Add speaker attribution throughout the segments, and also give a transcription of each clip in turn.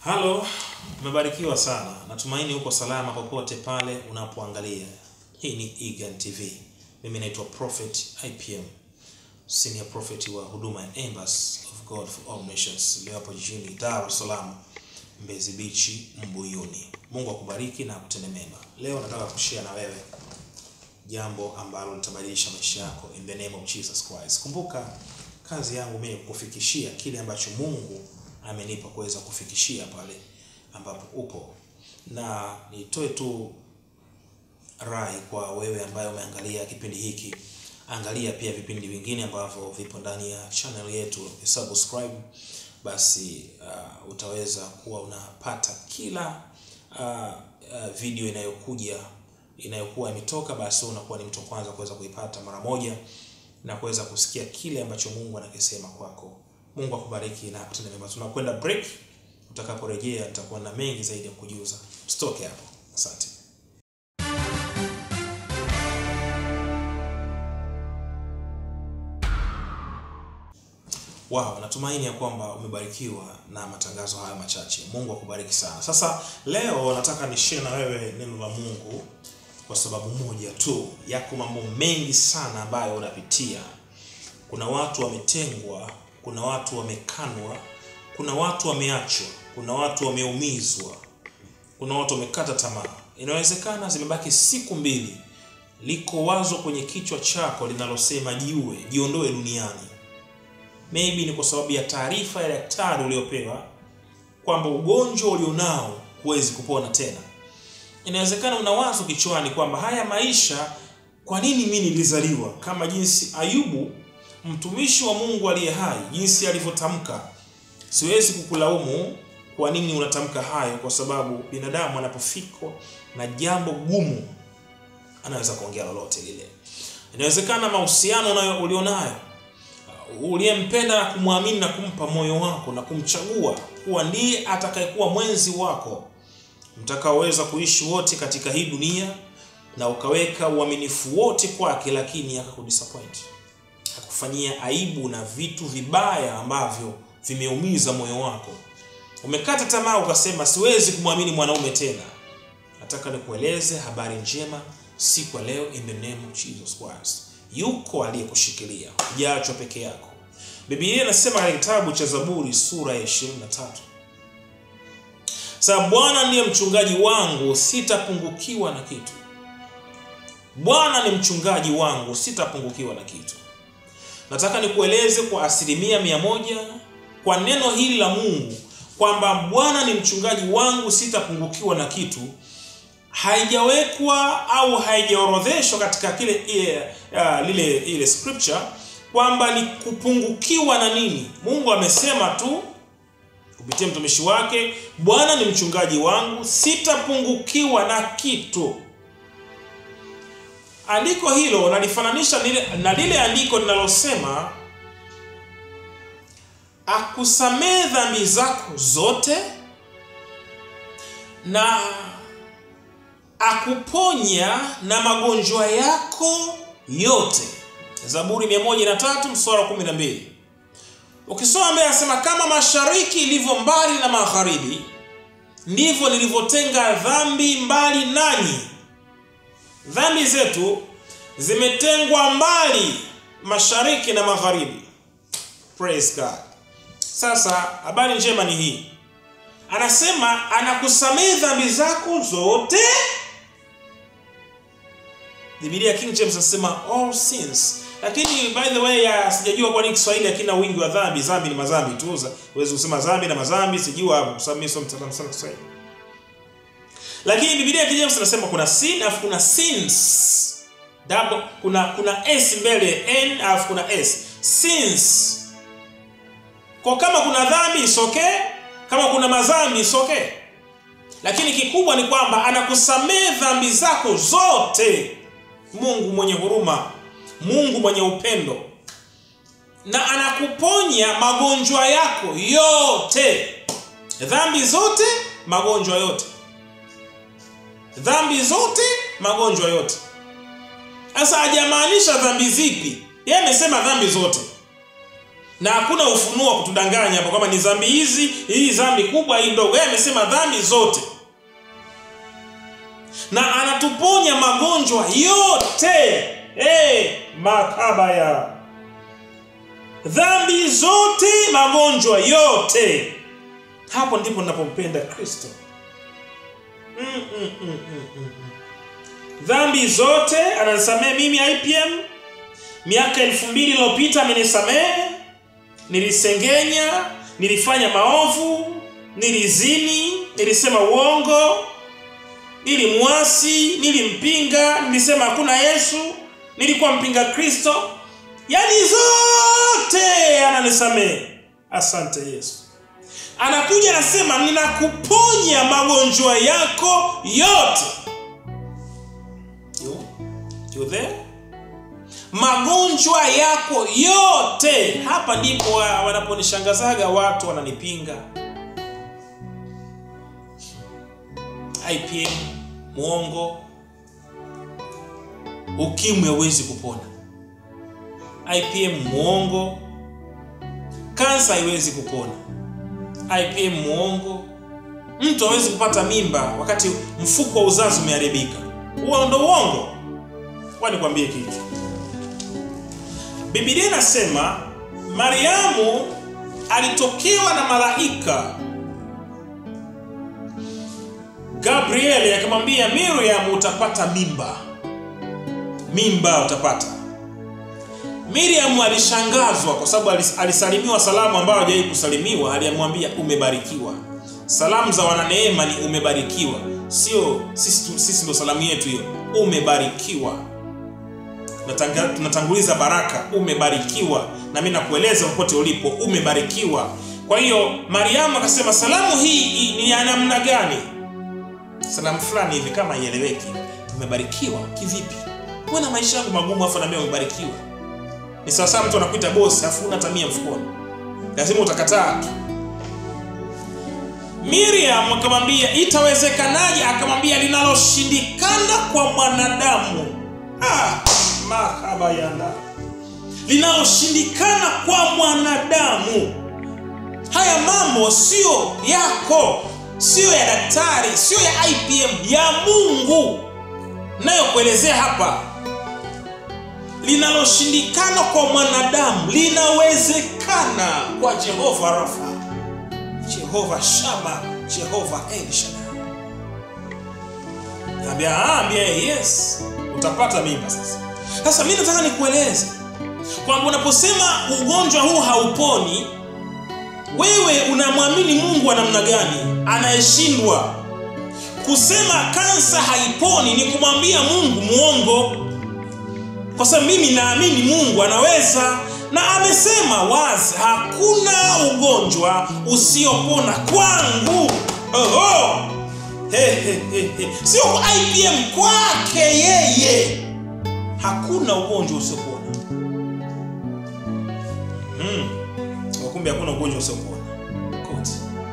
Speaker 1: Halo, umebarikiwa sana. Natumaini uko salama popote pale unapoangalia. Hii ni Egan TV. Mimi naitwa Prophet IPM, Senior Prophet wa huduma ya Embassy of God for All Nations leo hapo jijini Dar es Salaam, Mbezi Beach, Mbuyuni. Mungu akubariki na akutende mema. Leo nataka kushare na wewe jambo ambalo litabadilisha maisha yako in the name of Jesus Christ. Kumbuka kazi yangu mimi kukufikishia kile ambacho Mungu amenipa kuweza kufikishia pale ambapo upo, na nitoe tu rai kwa wewe ambaye umeangalia kipindi hiki, angalia pia vipindi vingine ambavyo vipo ndani ya channel yetu, subscribe basi uh, utaweza kuwa unapata kila uh, uh, video inayokuja inayokuwa imetoka, basi unakuwa ni mtu wa kwanza kuweza kuipata mara moja na kuweza kusikia kile ambacho Mungu anakisema kwako. Mungu akubariki na akutende mema. Tunakwenda break, utakaporejea nitakuwa na mengi zaidi ya kujuza. Usitoke hapo. Asante. Wow, natumaini ya kwamba umebarikiwa na matangazo haya machache. Mungu akubariki sana. Sasa leo nataka nishare na wewe neno la Mungu kwa sababu moja tu. Yako mambo mengi sana ambayo unapitia. Kuna watu wametengwa, kuna watu wamekanwa, kuna watu wameachwa, kuna watu wameumizwa, kuna watu wamekata tamaa. Inawezekana zimebaki siku mbili, liko wazo kwenye kichwa chako linalosema jiue, jiondoe duniani. Maybe ni kwa sababu ya taarifa ya daktari uliopewa kwamba ugonjwa ulionao huwezi kupona tena. Inawezekana una wazo kichwani kwamba haya maisha, kwa nini mimi nilizaliwa? Kama jinsi Ayubu mtumishi wa Mungu aliye hai, jinsi alivyotamka. Siwezi kukulaumu kwa nini unatamka hayo, kwa sababu binadamu anapofikwa na jambo gumu anaweza kuongea lolote lile. Inawezekana mahusiano unayo ulionayo uliyempenda na kumwamini na kumpa moyo wako na kumchagua kuwa ndiye atakayekuwa mwenzi wako mtakaoweza kuishi wote katika hii dunia, na ukaweka uaminifu wote kwake, lakini akakudisappoint, akakufanyia aibu na vitu vibaya ambavyo vimeumiza moyo wako. Umekata tamaa, ukasema siwezi kumwamini mwanaume tena. Nataka nikueleze habari njema siku ya leo, in the name of Jesus Christ. Yuko aliyekushikilia, hujaachwa peke yako. Biblia inasema katika kitabu cha Zaburi sura ya 23, sasa Bwana ndiye mchungaji wangu, sitapungukiwa na kitu. Bwana ni mchungaji wangu, sitapungukiwa na kitu. Nataka nikueleze kwa asilimia mia moja kwa neno hili la Mungu kwamba Bwana ni mchungaji wangu, sitapungukiwa na kitu haijawekwa au haijaorodheshwa katika kile ile, uh, lile ile scripture kwamba ni kupungukiwa na nini. Mungu amesema tu kupitia mtumishi wake, Bwana ni mchungaji wangu, sitapungukiwa na kitu. Andiko hilo nalifananisha na lile andiko linalosema akusamee dhambi zako zote na akuponya na magonjwa yako yote. Zaburi 103 mstari wa 12. Ukisoma mbele asema kama mashariki ilivyo mbali na magharibi, ndivyo nilivyotenga dhambi mbali nanyi. Dhambi zetu zimetengwa mbali mashariki na magharibi. Praise God. Sasa habari njema ni hii, anasema anakusamehe dhambi zako zote Biblia King James nasema all sins. Lakini by the way ya sijajua kwa nini Kiswahili hakina wingi wa dhambi. Dhambi ni madhambi tu. Huwezi kusema dhambi na madhambi, sijua hapo kwa sababu mimi sio mtaalamu sana Kiswahili. Lakini Biblia King James nasema kuna sin afu kuna sins. Double kuna kuna s mbele n afu kuna s. Sins. Kwa kama kuna dhambi isokee, kama kuna madhambi isokee. Lakini kikubwa ni kwamba anakusamehe dhambi zako zote. Mungu mwenye huruma, Mungu mwenye upendo, na anakuponya magonjwa yako yote, dhambi zote, magonjwa yote, dhambi zote, magonjwa yote. Sasa hajamaanisha dhambi zipi, yeye amesema dhambi zote. na hakuna ufunuo wa kutudanganya hapa kwamba ni dhambi hizi hii dhambi kubwa hii ndogo yeye amesema dhambi zote na anatuponya magonjwa yote hey, makabaya dhambi zote magonjwa yote hapo ndipo ninapompenda kristo mm, mm, mm, mm, mm. dhambi zote ananisamehe mimi ipm miaka elfu mbili iliyopita amenisamehe nilisengenya nilifanya maovu nilizini nilisema uongo nilimwasi nilimpinga nilisema hakuna yesu nilikuwa mpinga kristo yaani zote ananisamehe asante yesu anakuja anasema ninakuponya magonjwa yako yote you, you there? magonjwa yako yote hapa ndipo wa- wanaponishangazaga watu wananipinga ipm mwongo ukimwi hauwezi kupona ipm mwongo kansa haiwezi kupona ipm mwongo mtu hawezi kupata mimba wakati mfuko wa uzazi umeharibika huo ndo uongo kwani kwambie kitu bibilia inasema mariamu alitokewa na malaika gabrieli akamwambia miriam utapata mimba mimba utapata miriam alishangazwa kwa sababu alis- alisalimiwa salamu ambayo hajawahi kusalimiwa aliyemwambia umebarikiwa salamu za wananeema ni umebarikiwa sio sisi, tu- sisi ndo salamu yetu hiyo umebarikiwa Tunatanga- tunatanguliza baraka umebarikiwa na mi nakueleza popote ulipo umebarikiwa kwa hiyo mariamu akasema salamu hii hii ni ya namna gani salamu fulani hivi kama ieleweki umebarikiwa kivipi mbona maisha yangu magumu afu naambia umebarikiwa ni sawasawa mtu anakuita bosi afu una tamia mfukoni lazima utakataa tu miriam akamwambia itawezekanaje akamwambia linaloshindikana kwa mwanadamu ah, makabayana linaloshindikana kwa mwanadamu haya mambo sio yako sio ya daktari sio ya ipm ya mungu nayokuelezea hapa linaloshindikana kwa mwanadamu linawezekana kwa jehova rafa jehova shama jehova el shaddai ambia ambia yes utapata mimba sasa sasa mi nataka nikueleze kwamba unaposema ugonjwa huu hauponi wewe unamwamini mungu wa namna gani anayeshindwa kusema kansa haiponi ni kumwambia mungu mwongo kwa sababu mimi naamini mungu anaweza na amesema wazi hakuna ugonjwa usiopona kwangu Oho! He, he, he, he. sio kwa ipm kwake yeye hakuna ugonjwa usiopona mm. kumbe hakuna ugonjwa usiopona Kote.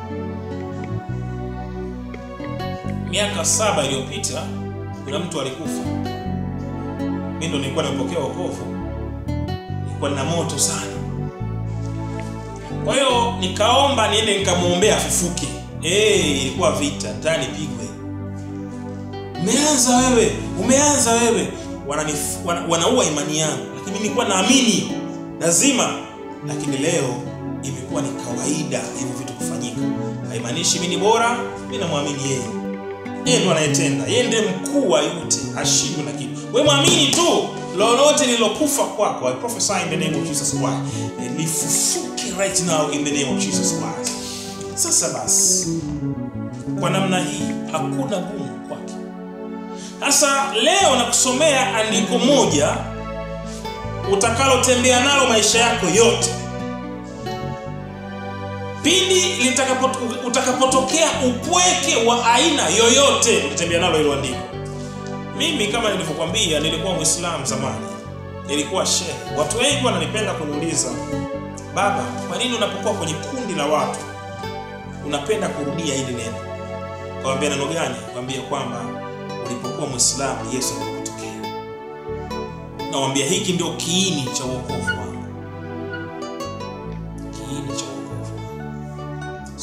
Speaker 1: miaka saba iliyopita kuna mtu alikufa mi ndo nilikuwa nimepokea wokovu nilikuwa nina moto sana kwa hiyo nikaomba niende nikamwombea afufuke hey, ilikuwa vita nataka nipigwe umeanza wewe umeanza wewe Wananif- wana, wanaua imani yangu lakini nilikuwa naamini lazima lakini leo imekuwa ni kawaida hivyo vitu kufanyika haimaanishi mi ni bora mi namwamini yeye yeye ndo anayetenda yeye ndiye mkuu wa yote hashindwi na kitu we mwamini tu lolote lililokufa kwako I prophesy in the name of Jesus Christ eh, lifufuke right now in the name of Jesus Christ sasa basi kwa namna hii hakuna gumu kwake sasa leo nakusomea andiko moja utakalotembea nalo maisha yako yote pindi litakapo- utakapotokea upweke wa aina yoyote utatembea nalo hilo andiko mimi kama nilivyokwambia nilikuwa mwislamu zamani nilikuwa shehe watu wengi wananipenda kuniuliza baba kwa nini unapokuwa kwenye kundi la watu unapenda kurudia hili neno kawambia neno gani kwambia kwamba ulipokuwa mwislamu yesu alipotokea nawambia hiki ndio kiini cha uokovu wangu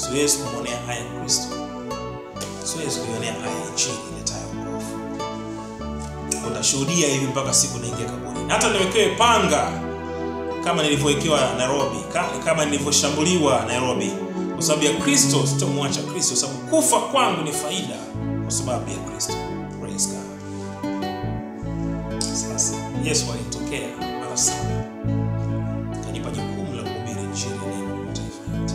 Speaker 1: siwezi kumwonea haya Kristo, siwezi kuionea haya injili iletayo wokovu. Utashuhudia hivi mpaka siku naingia kaburini. Hata niwekewe panga kama nilivyowekewa Nairobi, kama nilivyoshambuliwa Nairobi, kwa sababu ya Kristo sitamwacha Kristo, kwa sababu kufa kwangu ni faida kwa sababu ya Kristo. Praise God. Sasa Yesu alinitokea mara saba, kanipa jukumu la kuhubiri injili ya neno kwa mataifa yote.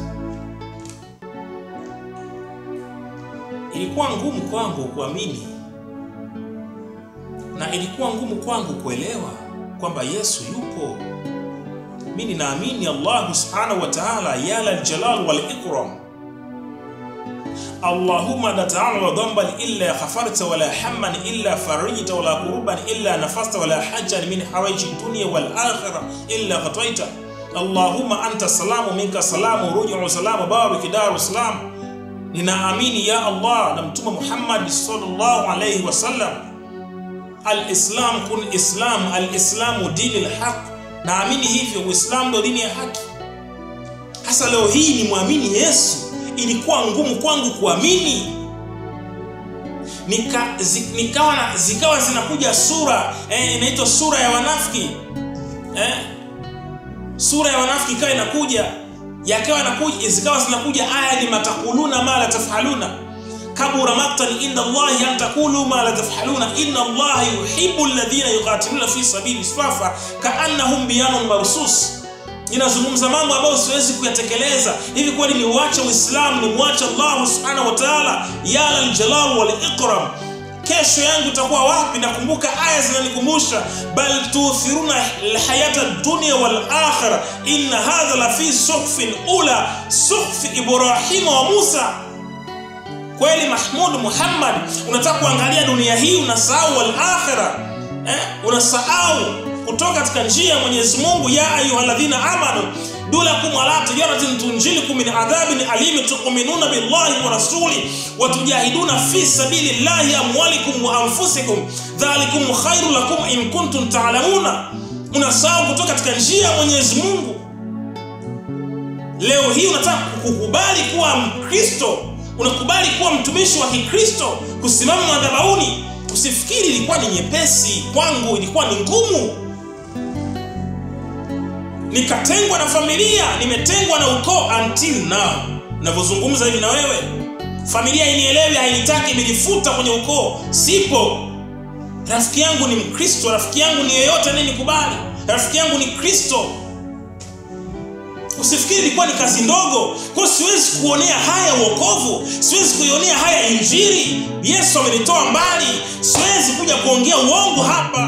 Speaker 1: Ilikuwa ngumu kwangu kuamini na ilikuwa ngumu kwangu kuelewa kwamba Yesu yupo. Mimi ninaamini Allah subhanahu wa ta'ala, ya lal jalal wal ikram Allahumma la ta'ala wa dhanban illa ghafarta wala hamman illa farijta wala kuruban illa nafasta wala hajjan min hawaiji dunya wal akhirah illa qataita Allahumma anta salamu minka salamu rujuu salamu barik daru salam. Ninaamini ya Allah na Mtume Muhammad sallallahu alayhi wasallam, al-islam kun islam, al-islamu dini al-haq. Naamini hivyo, Uislamu ndio dini ya haki. Hasa leo hii ni mwamini Yesu ilikuwa ngumu kwangu kuamini. Nika, zi, nikawa na, zikawa zinakuja sura eh, inaitwa sura ya wanafiki eh, sura ya wanafiki ikawa inakuja yakawa inakuja zikawa zinakuja aya ni matakuluna ma la tafaluna kabura maktan inda Allahi an taqulu ma la tafaluna inna Allaha yuhibbu alladhina yuqatiluna fi sabili swafa kaannahum biyanun marsus inazungumza mambo ambayo siwezi kuyatekeleza hivi kweli ni uache uislamu ni mwache allah subhanahu wa taala ya laljalal wal ikram kesho yangu itakuwa wapi nakumbuka aya zinanikumbusha bal tuthiruna lhayata dunia wal akhira inna hadha la fi suhfin ula suhfi ibrahima wa musa kweli mahmud muhammad unataka kuangalia dunia hii unasahau wal akhira eh? unasahau kutoka katika njia ya Mwenyezi Mungu, ya ayyuhalladhina amanu dulakum ala tijaratin tunjilikum min adhabin alim tu'minuna billahi wa rasuli wa tujahiduna fi sabilillahi amwalikum wa anfusikum dhalikum khairu lakum in kuntum ta'lamuna. Unasahau kutoka katika njia ya Mwenyezi Mungu. Leo hii unataka kukubali kuwa Mkristo, unakubali kuwa mtumishi wa Kikristo, kusimama madhabahuni. Usifikiri ilikuwa ni nyepesi kwangu, ilikuwa ni ngumu nikatengwa na familia, nimetengwa na ukoo until now navyozungumza hivi na wewe. Familia inielewi, hainitaki, imenifuta kwenye ukoo, sipo. Rafiki yangu ni Mkristo, rafiki yangu ni yeyote anayenikubali, rafiki yangu ni Kristo. Usifikiri ilikuwa ni kazi ndogo, kwa siwezi kuonea haya uokovu, siwezi kuionea haya Injili. Yesu amenitoa mbali, siwezi kuja kuongea uongo hapa.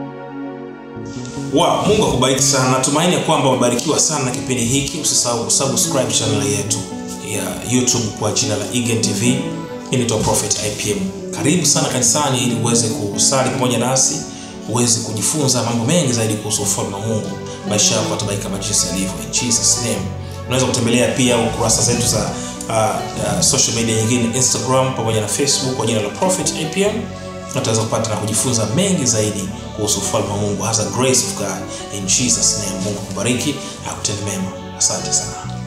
Speaker 1: Wow, Mungu akubariki sana. Natumaini ya kwamba umebarikiwa sana na kipindi hiki. Usisahau kusubscribe channel yetu ya YouTube kwa jina la Eagen TV. Inaitwa Prophet IPM. Karibu sana kanisani ili uweze kusali pamoja nasi, uweze kujifunza mambo mengi zaidi kuhusu ufalme wa Mungu. Maisha yako yatabariki kama jinsi yalivyo. In Jesus name. Unaweza kutembelea pia ukurasa zetu za uh, uh, social media nyingine Instagram pamoja na Facebook kwa jina la Prophet IPM utaweza kupata na kujifunza mengi zaidi kuhusu ufalme wa Mungu hasa grace of God in Jesus name. Mungu akubariki akutende mema. Asante sana.